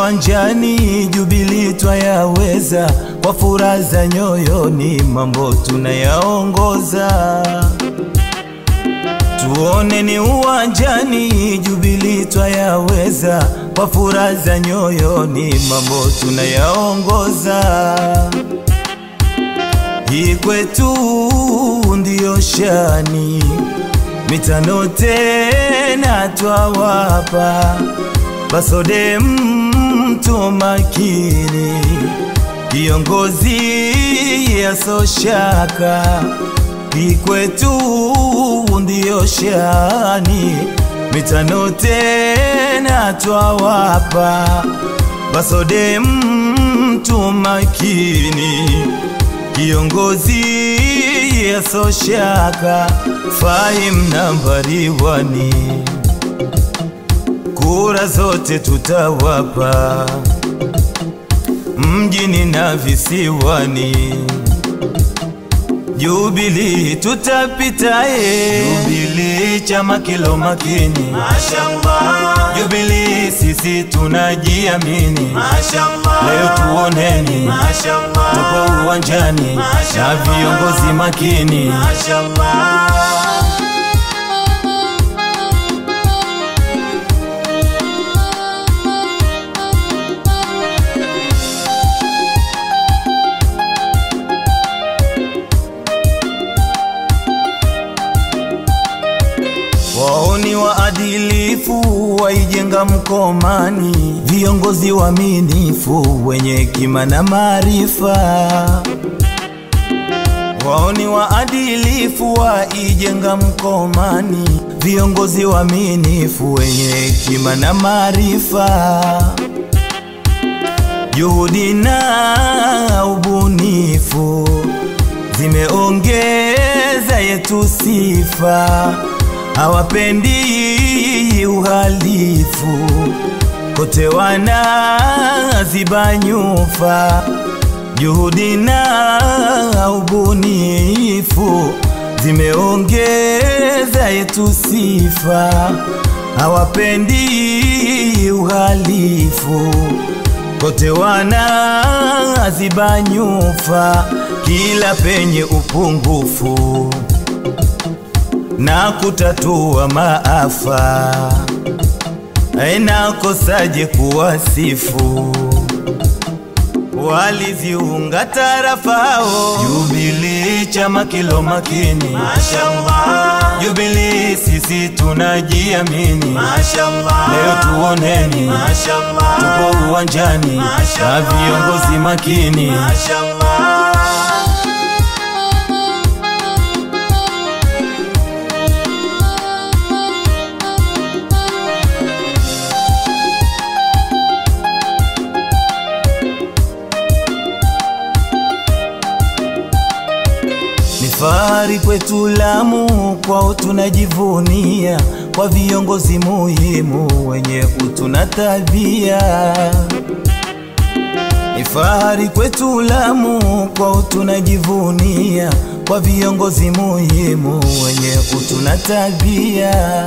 uwanjani, Jubilee twayaweza, kwa furaha za nyoyoni, mambo tunayaongoza. Tuoneni uwanjani, Jubilee twayaweza, kwa furaha za nyoyoni, mambo tunayaongoza. Hii kwetu ndiyo shani, mitano tena twawapa, Basode mtu makini, kiongozi yasoshaka. Hii kwetu ndiyo shani, mitano tena twawapa, Basode mtu makini kiongozi yasoshaka Fahim nambari wani, kura zote tutawapa mjini na visiwani. Jubilee tutapitaye, Jubilee chama kilo makini, Mashallah, Jubilee sisi tunajiamini. Mashallah, Leo tuoneni Mashallah, tupo uwanjani na Mashallah. viongozi makini. Mashallah. Wao ni waadilifu, waijenga Mkomani, viongozi waaminifu, wenye hekima na maarifa. Wao ni waadilifu, waijenga Mkomani, viongozi waaminifu, wenye hekima na maarifa. Juhudi na ubunifu zimeongeza yetu sifa, hawapendi uhalifu, kote wanaziba nyufa. Juhudi na ubunifu zimeongeza yetu sifa, hawapendi uhalifu kote wanaziba nyufa, kila penye upungufu na kutatua maafa. Inakosaje kuwasifu waliziunga tarafao? Jubilee chama kilo makini, Mashallah, Jubilee sisi tunajiamini. Mashallah, Leo tuoneni Mashallah, tupo uwanjani na Mashallah. viongozi makini. Mashallah. Ni fahari kwetu Lamu, kwao tunajivunia, kwa viongozi muhimu wenye utu na tabia. Ni fahari kwetu Lamu, kwao tunajivunia, kwa viongozi muhimu wenye utu na tabia.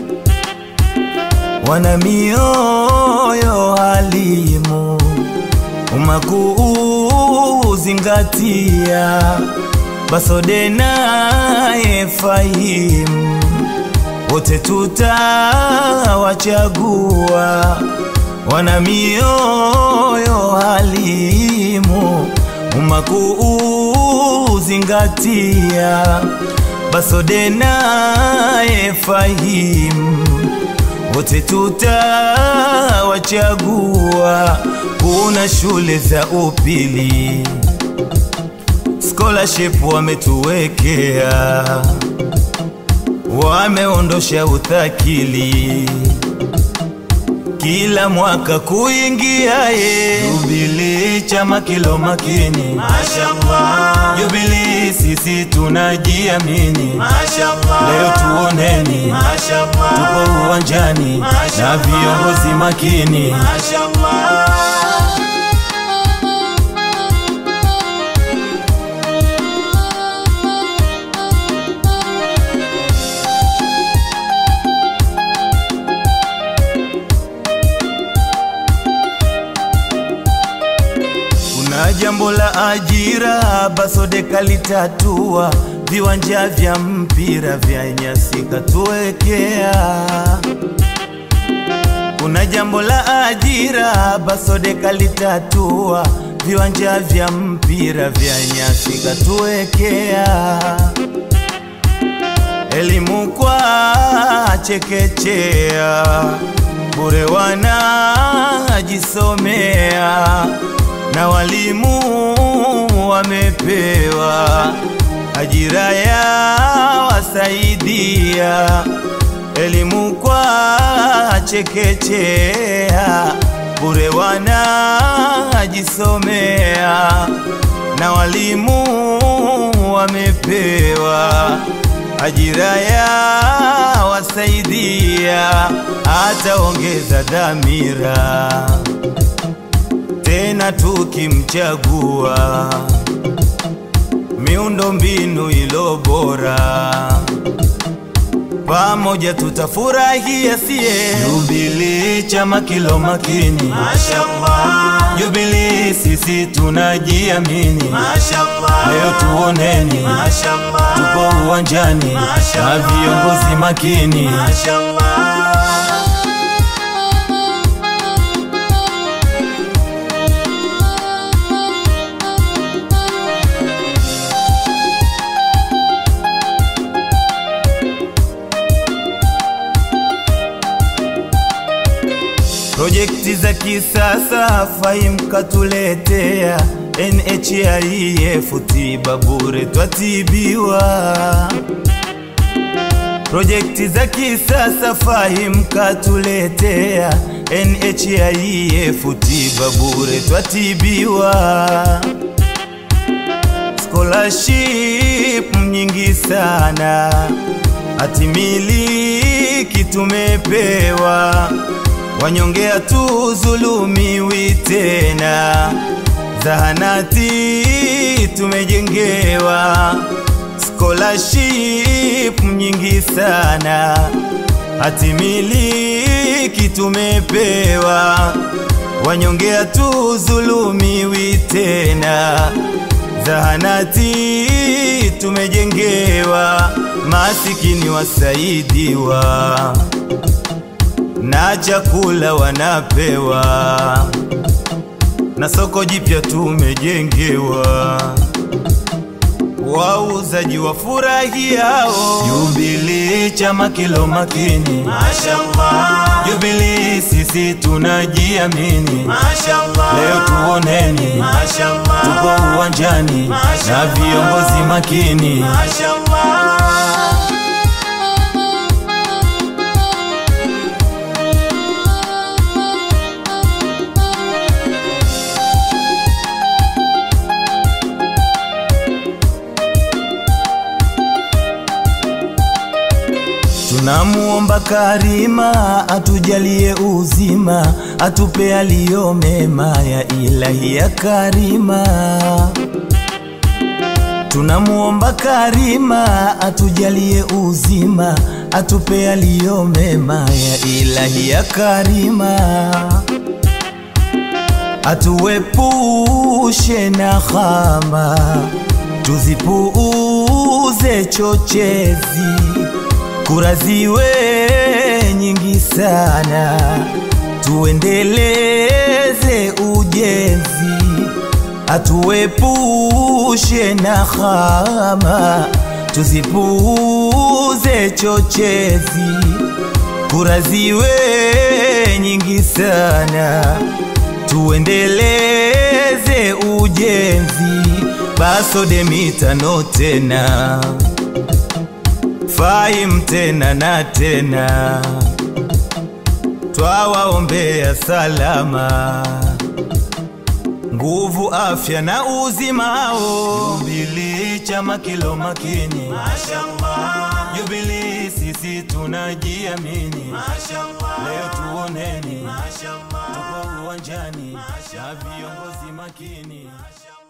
Wana mioyo halimu, umakuu zingatia, Basode naye Fahim, wote tutawachagua. Wana mioyo halimu, umakuu zingatia, Basode naye Fahim, wote tutawachagua. Kuna shule za upili scholarship wametuwekea, wameondosha uthakili kila mwaka kuingia ye Jubilee chama kilo makini, Mashallah, Jubilee sisi tunajiamini. Mashallah, Leo tuoneni Mashallah, tupo uwanjani na Mashallah. viongozi makini. Mashallah. Kuna jambo la ajira Basode kalitatua, viwanja vya mpira vya nyasi katuwekea. Kuna jambo la ajira Basode kalitatua, viwanja vya mpira vya nyasi katuwekea. Elimu kwa chekechea bure wanajisomea, na walimu wamepewa ajira ya wasaidia. Elimu kwa chekechea bure wanajisomea, na walimu wamepewa ajira ya wasaidia, ataongeza dhamira tena tukimchagua, miundo mbinu ilo bora, pamoja tutafurahia sie. Jubilee chama kilo makini, Mashallah, Jubilee sisi tunajiamini, Mashallah, leo tuoneni Mashallah, tupo uwanjani na viongozi makini. Mashallah. Projekti za kisasa Fahim katuletea, NHIF tiba bure twatibiwa. Projekti za kisasa Fahim katuletea, NHIF tiba bure twatibiwa. Scholarship nyingi sana hatimiliki tumepewa, wanyonge hatudhulumiwi tena, zahanati tumejengewa. Scholarship nyingi sana hatimiliki tumepewa, wanyonge hatudhulumiwi tena zahanati tumejengewa, masikini wasaidiwa, na chakula wanapewa, na soko jipya tumejengewa, wauzaji wafurahiao. Jubilee chama kilo makini, Mashallah, Jubilee sisi tunajiamini, Mashallah, leo tuoneni Mashallah, tupo uwanjani na viongozi makini. Mashallah. Tunamuomba Karima atujalie uzima, atupe aliyo mema ya ilahi ya Karima. Tunamuomba Karima atujalie uzima, atupe aliyo mema ya ilahi ya Karima. Atuepushe na hama, tuzipuuze chochezi kura ziwe nyingi sana, tuendeleze ujenzi, atuepushe na hama, tuzipuuze chochezi, kura ziwe nyingi sana, tuendeleze ujenzi, Basode mitano tena Fahim tena na tena, twawaombea salama, nguvu, afya na uzimao. Jubilee chama kilo makini, Mashallah, Jubilee sisi tunajiamini, Mashallah, leo tuoneni Mashallah, tupo uwanjani na viongozi makini.